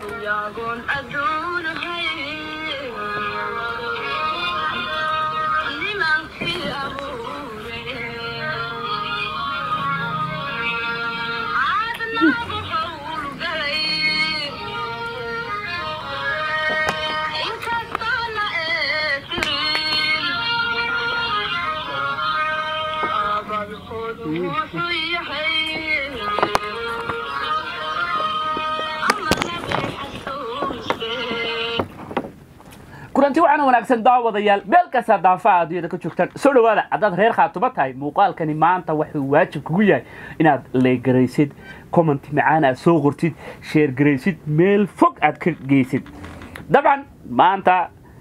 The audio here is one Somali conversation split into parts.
iyagoon adduun nimankii abuure caadnaagu howlgalay inkastoona eetirin abadkood wuxuu yahay ama lagu xasuustee kulanti waxaana wanaagsan daawadayaal meel kasta daafaha adduunyada ka joogtaan soo dhawaada haddaad reer khaatumo tahay muuqaalkani maanta wuxuu waajib kugu yahay inaad leegaraysid comment macaan aad soo qortid sheergaraysid meel fog aad ka geysid dabcan maanta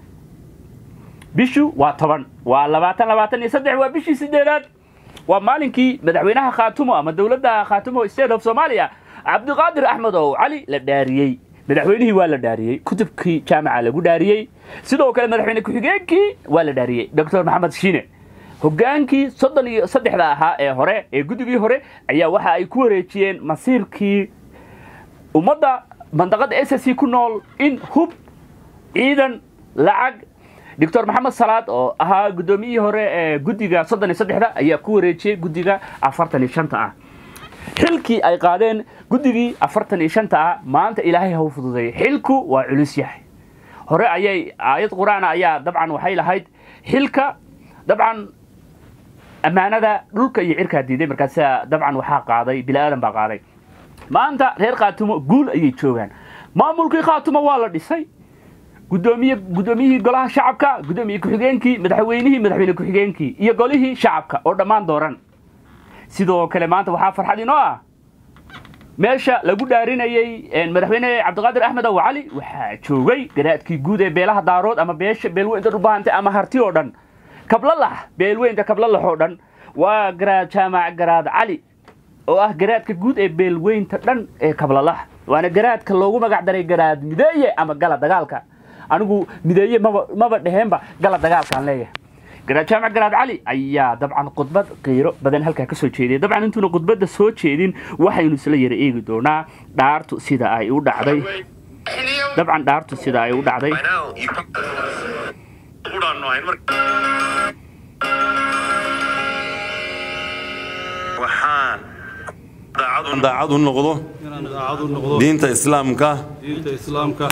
bishu waa toban waa labaatan labaatan iyo saddex waa bishii sideedaad waa maalinkii madaxweynaha khaatumo ama dowladda khaatumo state of somalia cabdiqaadir axmed oo cali la dhaariyey madaxweynihii waa la dhaariyey kutubkii jaamaca lagu dhaariyey sidoo kale madaxweyne ku-xigeenkii waa la dhaariyey doctor maxamed shiine hogaankii soddon iyo saddexda ahaa ee hore ee guddigii hore ayaa waxa ay ku wareejiyeen masiirkii ummadda mandaqada s s c ku nool in hub ciidan lacag doctor maxamed salaad oo ahaa guddoomiyihii hore ee guddiga soddon iyo saddexda ayaa ku wareejiyey guddiga afartan iyo shanta ah xilkii ay qaadeen guddigii afartan iyo shanta ah maanta ilaahay ha u fududeeyay xilku waa culus yahay hore ayay aayad qur-aan ayaa dabcan waxay lahayd xilka dabcan ammaanada dhulka iyo cirkaa diiday markaasa dabcan waxaa qaaday bini aadan baa qaaday maanta reer khaatumo guul ayay joogaan maamulkii khaatumo waa la dhisay gudoomiye guddoomiyihii golaha shacabka guddoomiye ku-xigeenkii madaxweynihii madaxweyne ku-xigeenkii iyo golihii shacabka oo dhammaan dooran sidoo kale maanta waxaa farxad inoo ah meesha lagu dhaarinayey madaxweyne cabdiqaadir axmed aw cali waxaa joogay garaadkii guud ee beelaha daarood ama beesha beelweynta dhubahante ama harti oo dhan kablalax beelweynta kablalax oo dhan waa garaad jaamac garaad cali oo ah garaadka guud ee beelweynta dhan ee kablalax waana garaadka loogu magac daray garaad mideeye ama gala dagaalka anigu mideeye maba maba dheheenba gala dagaalkaan leeyahay garaad jaamac garaad cali ayaa dabcan khudbad qiiro badan halkaa ka soo jeediyay dabcan intuuna khudbadda soo jeedin waxaynu isla yara eegi doonaa dhaartu sida ay u dhacday dabcan dhaartu sida ay u dhacday By now, you udhaanno ahayn marka waxaan daacad u- daacad u noqdo inaan daacad u noqdo diinta islaamka diinta islaamka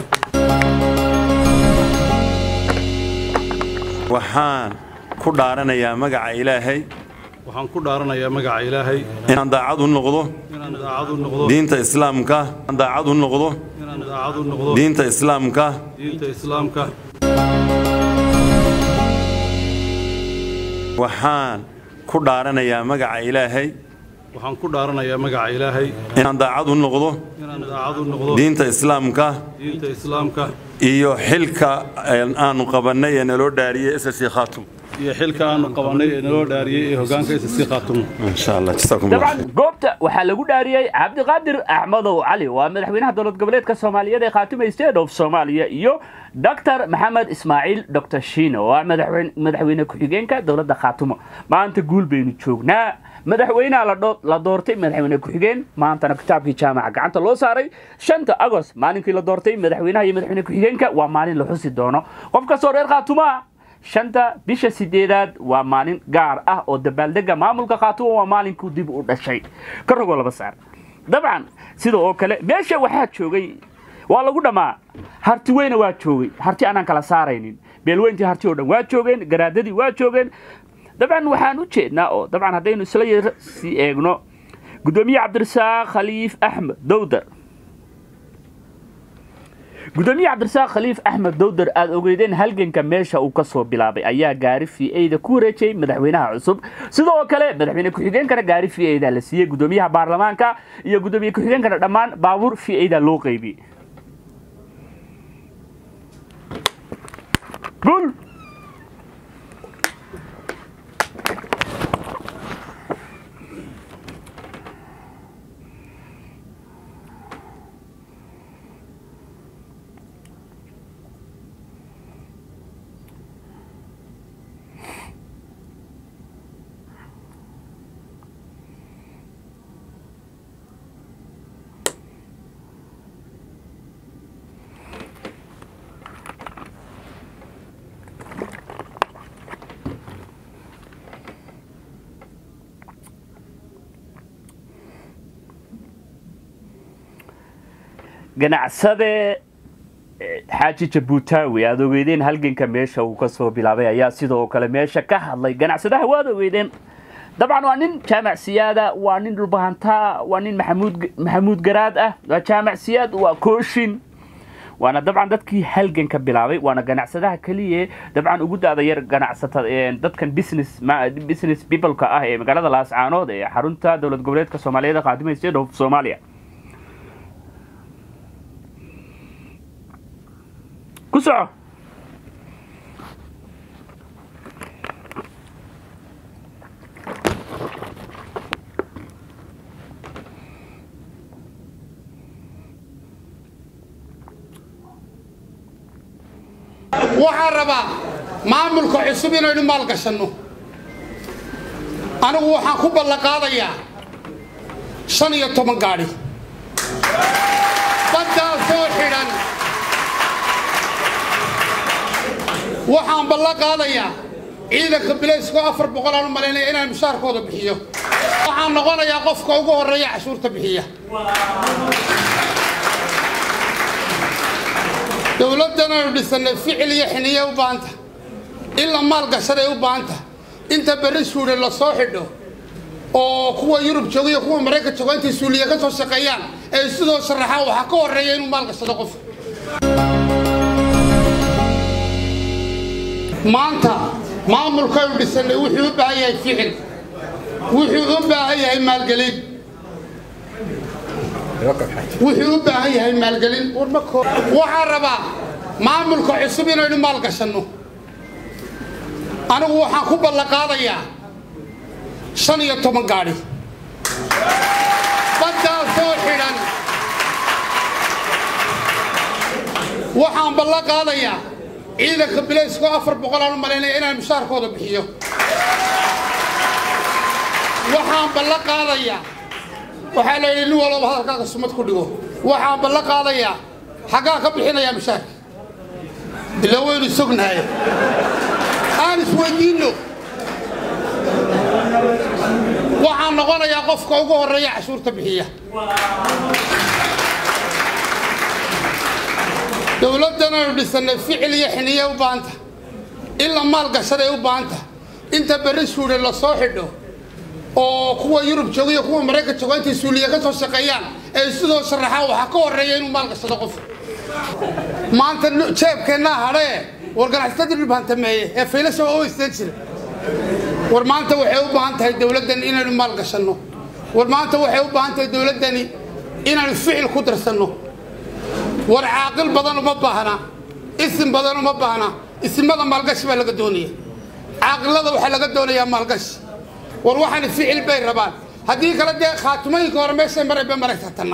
waxaan ku dhaaranayaa magaca ilaahay waxaan ku dhaaranayaa magaca ilaahay inaan daacad u noqdo inaan daacad u noqdo diinta islaamka inaan daacad u noqdo inaan daacad u noqdo diinta islaamka diinta islaamka waxaan ku dhaaranayaa magaca ilaahay waxaan ku dhaaranayaa magaca ilaahay inaan daacad u noqdo inaan daacad u noqdo diinta islaamka diinta islaamka iyo xilka aanu qabannay ee naloo dhaariyey ss khaatum iyo xilka aanu qabannay ee naloo dhaariyey ee hoggaanka SSC Khaatumo insha allah jasaakum allah dabcan goobta waxaa lagu dhaariyey cabdiqaadir axmedow cali waa madaxweynaha dowlad goboleedka soomaaliyeed ee khaatume state of soomaaliya iyo doctor maxamed ismaaciil doctor shiine oo ah madaxweyne madaxweyne ku-xigeenka dowladda khaatumo maanta guul baynu joognaa madaxweynaha la dho- la doortay madaxweyne ku-xigeen maantana kitaabkii jaamaca gacanta loo saaray shanta agost maalinkii la doortay madaxweynaha iyo madaxweyne ku-xigeenka waa maalin la xusi doono qof kastoo reer khaatumaa shanta bisha sideedaad waa maalin gaar ah oo dabaaldega maamulka khaatumo waa maalinkuu dib u dhashay ka rogoo laba saar dabcan sida oo kale meesha waxaa joogay waa lagu dhammaa harti weyna waa joogay harti aanaan kala saaraynin beelweyntii harti oo dhan waa joogeen garaadadii waa joogeen dabcan waxaan u jeednaa oo dabcan haddaynu isla yar sii eegno guddoomiye cabdirasaaq khaliif axmed dowdar gudoomiye cabdirasaaq khaliif axmed dowdar aada ogeydeen halganka meesha uu ka soo bilaabay ayaa gaari v a da ku wareejiyey madaxweynaha cusub sidoo kale madaxweyne ku-xigeenkana gaari v a da la siiyey gudoomiyaha baarlamaanka iyo gudoomiye ku-xigeenkana dhammaan baabuur v a da loo qeybiyey gul ganacsade eh, xaaji jabuutaawi aad ogeydeen halganka meesha uu kasoo bilaabay ayaa sidoo kale meesha ka hadlay ganacsadaha waad ogeydeen dabcan waa nin jaamac siyaada waa nin dhulbahantaa waa nin maxamuud maxamuud garaad ah waa jaamac siyaad waa kooshin waana dabcan dadkii halganka bilaabay waana ganacsadaha keliya dabcan ugu daada yar ganacsata ee dadkan business ma business peopleka ah ee magaalada laascaanood ee xarunta dowlad goboleedka soomaaliyeed qaadimay state of soomaaliya ku soco waxaan rabaa maamulka cusub inaynu maalgashanno anigu waxaan ku ballanqaadayaa shan iyo toban gaadhi baddaasoo xidhan waxaan ballan qaadayaa ciidanka bilaysko afar boqol aan u malaynaya inaan mushaarkooda bixiyo waxaan noqonayaa qofka ugu horreeya cashuurta bixiya dowladdan aynu dhisannay ficil iyo xiniye u baahanta in la maalgashaday u baahanta inta berri suudhe la soo xidho oo kuwa yurub jooga iyo kuwa maraykan jooga intay suuliya ka soo shaqeeyaan ee sidoo sharaxaan waxaa ka horreeya inuu maalgashado qof maanta maamulkaynu dhisannay wuxuu u baahan yahay ficil wuxuu u baahan yahay maalgelin wuxuu u baahan yahay maalgelin waxaan rabaa maamulka cusub inaynu maalgashanno anigu waxaan ku ballanqaadayaa shan iyo toban gaadhi baddaasoo xidhan waxaan ballan qaadayaa ciidanka bilaysko afar boqol aan u malaynaya inaan mushaarkooda bixiyo waxaan ballan qaadayaa waxaa la yidhi nin walba hadalkaaga sumad ku dhigo waxaan ballan qaadayaa xaggaa ka bixinayaa mushaarka ila waynu sognahay aan isweydiinno waxaan noqonayaa qofka ugu horreeya cashuurta bixiya dowladdan aynu dhisannay ficil iyo xiniye u baahanta in la maalgashaday u baahanta inta berri suudhe la soo xidho oo kuwa yurub jooga iyo kuwa maraykan jooga intay suuliya ka soo shaqeeyaan ee sidoo sharaxaan waxaa ka horreeya inuu maalgashado qof maanta jeebkeennaa hadhee war ganacsatadii dhulbahantameeye ee faylasha waa u isteen jira war maanta waxay u baahan tahay dowladdan inaynu maalgashanno war maanta waxay u baahan tahay dowladdani inaynu ficil ku darsanno war caaqil badan uma baahna isim badan uma baahna isimada maalgashi baa laga doonaya caaqilada waxaa laga doonayaa maalgashi war waxaani ficil bay rabaan haddii kale dee khaatumooyinka hore meeshay maray bay maraysaa tanna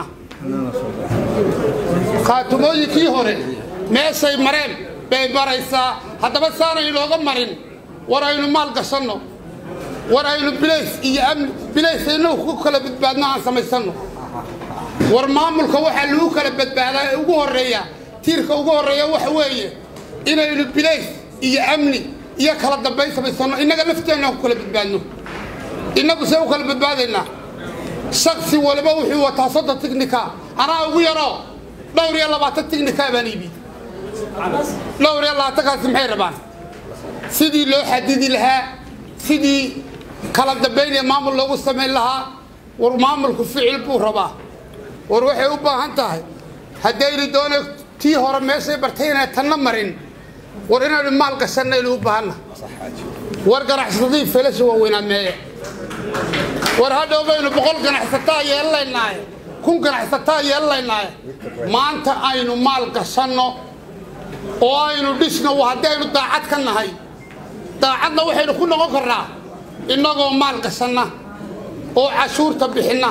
khaatumooyinkii hore meeshay mareen bay maraysaa haddaba saanay inooga marin war aynu maal gashanno war aynu bilays iyo amni bilays innagu ku kala badbaadno aan samaysanno war maamulka waxaa lagu kala badbaadaa ee ugu horreeya tiirka ugu horreeya waxa weeye inaynu bilays iyo amni iyo kala dambayn samaysanno innaga lafteenna ku kala badbaadno innagu see u kala badbaadaynaa shaksi waliba wuxuu wataa soddon tignika anaa ugu yaroo dhowr iyo labaatan tignika baan iibi dhowr iyo labaatankaasi maxay rabaan sidii loo xadidi lahaa sidii kala dambaynaya maamul loogu samayn lahaa war maamulku ficil buu rabaa war waxay u baahan tahay haddaynu doona tii hore meeshay bartay inay tanna marin war inaynu maal gashanaynu u baahanna war ganacsadii felasha waaweynaa meeye war hadhow baynu boqol ganacsataa yeelanaynaaye kun ganacsataa yeelanaynaaye maanta aynu maal gashanno oo aynu dhisno haddii aynu daacad ka nahay daacadna waxaynu ku noqon karnaa innagoo maal gashanna oo cashuurta bixinna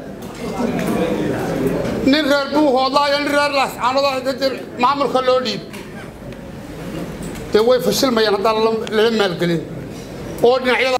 nin reer buuhoodlaayo nin reer laascaanood maamulka loo dhiib dee way fashilmayaan haddaan lala maalgelin oo dhinacyada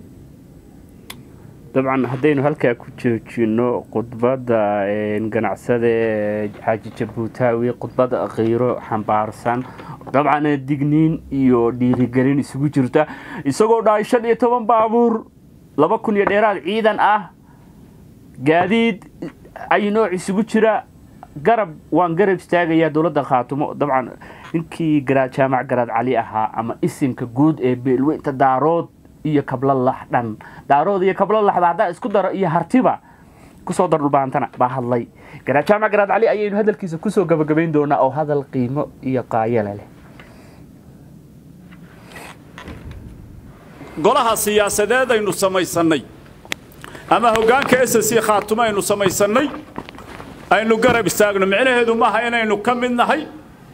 dabcan haddaynu halkaa ku joojino khudbadda ganacsade xaaji jabuutaawi khudbad kiiro xambaarsan dabcan digniin iyo dhiirigelin isugu jirta isagoo dhahay shan iyo toban baabuur laba kun iyo dheeraad ciidan ah gaadiid ay nooc isugu jira garab waan garab istaagayaa dowladda khaatumo dabcan ninkii garaad jaamac garaad cali ahaa ama isimka guud ee beelweynta daarood iyo kablo laxdhan daarood iyo kablo laxda haddaa isku daro iyo hartiba kusoo dar dhulbaantana baa hadlay garaad jaamac garaad cali ayaynu hadalkiisa kusoo gabagabayn doonaa oo hadal qiimo iyo qaayale leh golaha siyaasadeed aynu samaysannay ama hoggaanka s c khaatumo aynu samaysannay aynu garab istaagno micnaheedu maaha inaynu ka mid nahay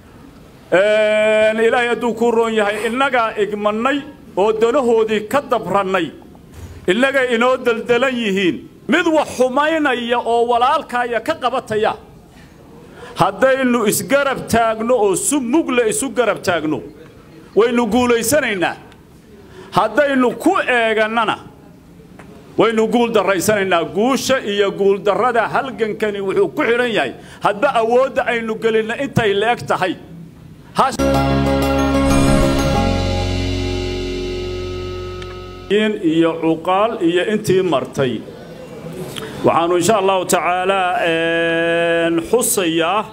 ilaahay hadduu kuu roon yahay innagaa igmannay oo danahoodii ka dabrannay innagay inoo deldelan yihiin mid wax xumaynaya oo walaalkaaya ka qabataya haddaynu isgarab taagno oo su mugle isu garab taagno waynu guulaysanaynaa haddaynu ku eegannana waynu guul darraysanaynaa guusha iyo guuldarrada halgankani wuxuu ku xidhan yahay hadba awoodda aynu gelinna intay leeg tahay iyo cuqaal iyo intii martay waxaanu insha allahu tacaalaa xusayaa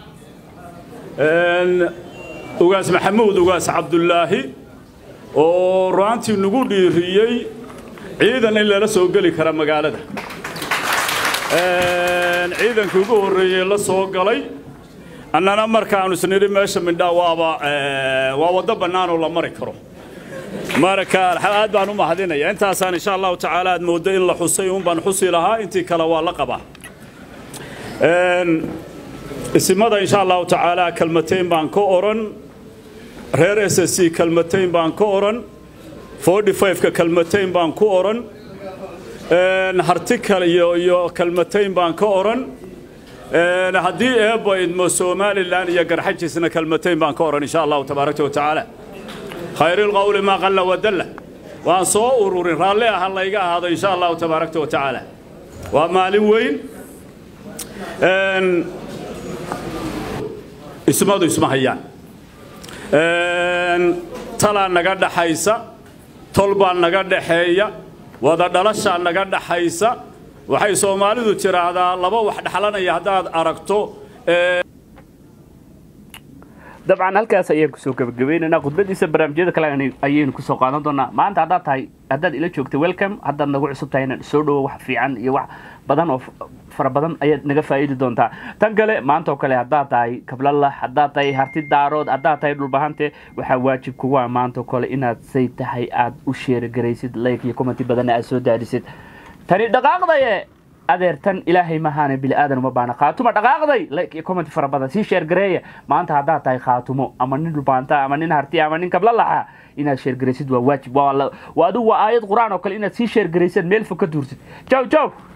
ugaas maxamuud ugaas cabdulaahi oo ru'aantii nagu dhiiriyey ciidan in lala soo geli kara magaalada ciidankii ugu horreeyey la soo galay annana markaanu isnidhi meesha mindhaa waaba waa waddo bannaanoo la mari karo marka aad baan u mahadinaya intaasaan insha allahu tacaala aad mooddo in la xusay un baan xusi lahaa intii kale waa la qabaa isimada insha allahu tacaala kalmatayn baan ka odhan reer s s c kalmatayn baan ka odhan forty five-ka kalmatayn baan ku odhan hartikal iyo iyo kalmatayn baan ka odhan haddii eebba idmo somalilan iyo garxajisna kalmatayn baan ka odhan insha allahu tabaaraka wa tacaala khayrilqowli maa qalla wadalla waan soo ururin raalli aha layga ahaado insha allahu tabaaraka wa tacaala waa maalin weyn ismadu isma hayaan talaa naga dhaxaysa tol baa naga dhaxeeya wada dhalashaa naga dhaxaysa waxay soomaalidu tiraahdaa laba wax dhaxlanaya haddaad aragto dabcan halkaas ayaan kusoo gabagabaynaynaa khudbadiisa barnaamijyada kale ayaynu kusoo qaadan doonaa maanta haddaad tahay haddaad ila joogta welcome haddaad nagu cusub tahay inaan soo dhowo wax fiican iyo wax badan oo fara badan ayaad naga faa'iidi doontaa tan kale maanta oo kale haddaad tahay kablalax haddaad tahay harti daarood haddaad tahay dhulbahante waxaa waajib kugu ah maanta oo kale inaad say tahay aad u sheerigaraysid like iyo commenti badanna aad soo daadisid tani dhaqaaqdaye adeertan ilaahay mahaane bili aadan uma baana khaatuma dhaqaaqday like iyo comment fara badan sii sheergareeya maanta haddaad tahay khaatumo ama nin dhulbaanta ama nin harti ama nin kablalaxa inaad sheergaraysid waa waajib waa adigu waa aayad qur-aan oo kale inaad sii sheergaraysid meel fog ka duursid jaw jaw